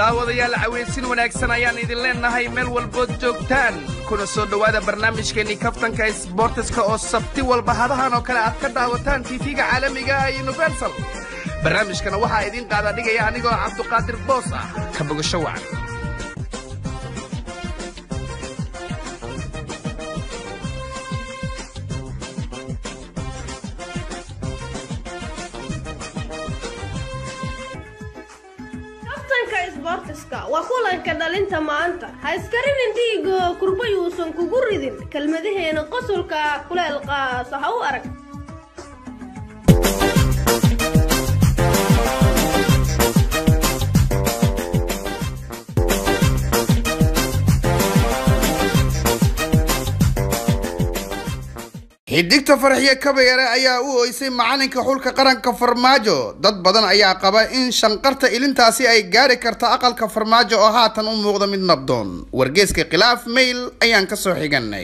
daawadayaal cawaysin wanaagsan ayaan idin leennahay meel walbood joogtaan kuna soo dhowaada barnaamijkeennii kaftanka sbortiska oo sabti walba hadahan oo kale aad ka daawataan tiifiga caalamiga ah universal barnaamijkana waxaa idiin qaada dhigaya anigoo cabduqaadir boos ah ka bogasho wacan kaftanka isboortiska waa kulanka dhalinta maanta ha iskarinin dhiigo kurba yuusan kugu ridin kelmadaheena qosolka kuleel qaaso ha u arag xidigta farxiye kabayare ayaa u oysay macalinka xulka qaranka farmaajo dad badan ayaa qaba in shanqarta ilintaasi ay gaari karta aqalka farmaajo oo haatan u muuqda mid nabdoon wargeeska khilaaf mayl ayaan ka soo xiganay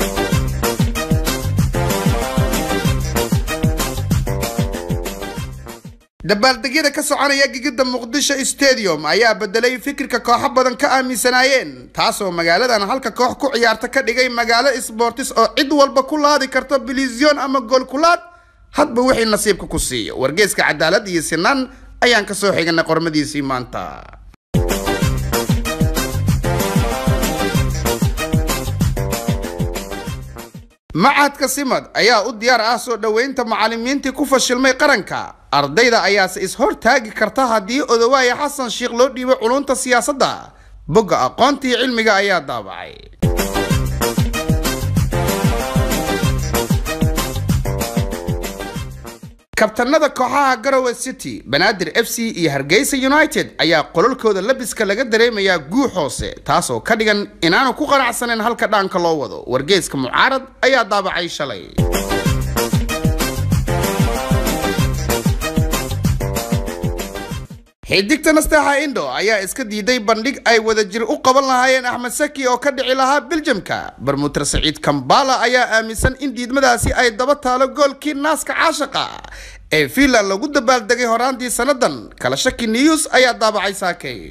dabaaldegyada ka soconaya gigida muqdisho stadium ayaa bedelay fikirka kooxo badan ka aaminsanaayeen taasoo magaaladan halka koox ku ciyaarta ka dhigay magaalo sbortis oo cid walba ku laadi karto bilisyon ama goolkulaad hadba wixii nasiibka ku siiyo wargeeska cadaalad iyo sinaan ayaan ka soo xiganay qormadiisii maanta macadka simad ayaa u diyaar ah soo dhoweynta macalimiintii ku fashilmay qaranka ardayda ayaase is-hortaagi karta haddii odowaaya xasan sheikh loo dhiibo culunta siyaasadda bogga aqoontii cilmiga ayaa daabacay kabtanada kooxaha garowe city banaadir f c iyo hargeysa united ayaa qololkooda labiska laga dareemayaa guux hoose taasoo ka dhigan inaanu ku qanacsaneyn halka dhaanka loo wado wargeeska mucaarad ayaa daabacay shalay xidigta nasteexa indo ayaa iska diiday bandhig ay wadajir u qaban lahaayeen axmed saki oo ka dhici lahaa biljamka barmuuter saciid kambala ayaa aaminsan in diidmadaasi ay daba taalo goolkii naaska caashaqa ee fiinland lagu dabaaldegay horaantii sannadan kala shaki news ayaa daabacay saakay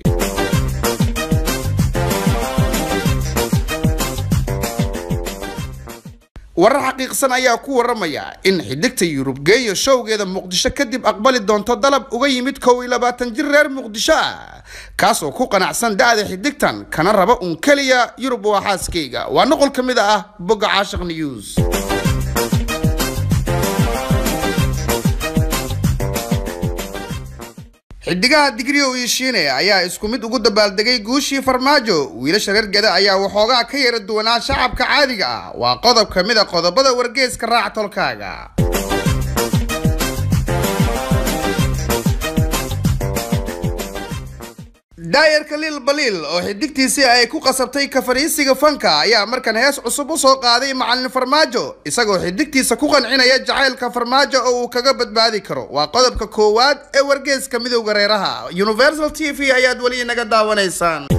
warar xaqiiqsan ayaa ku waramaya in xidigta yurub geeyo showgeeda muqdisho kadib aqbali doonto dalab uga yimid kow iyo labaatan jir reer muqdisho ah kaasoo ku qanacsan da-da xidigtan kana raba uun keliya yurub waa xaaskayga waa noqol ka mid ah bogga caashiq news xidigaha digriyow iyo shiine ayaa isku mid ugu dabaaldegay guushii farmaajo wiilasha reer geda ayaa waxoogaa ka yara duwanaa shacabka caadiga ah waa qodob ka mid a qodobada wargeeska raac tolkaaga daayarka liil baliil oo xidigtiisii ay ku qasabtay ka fariisiga fanka ayaa markan hees cusub u soo qaaday macalin farmaajo isagoo xidigtiisa ku qancinaya jacaylka farmaajo oo uu kaga badbaadi karo waa qodobka koowaad ee wargeeska midowda reeraha universal t v ayaad weli inaga daawanaysaan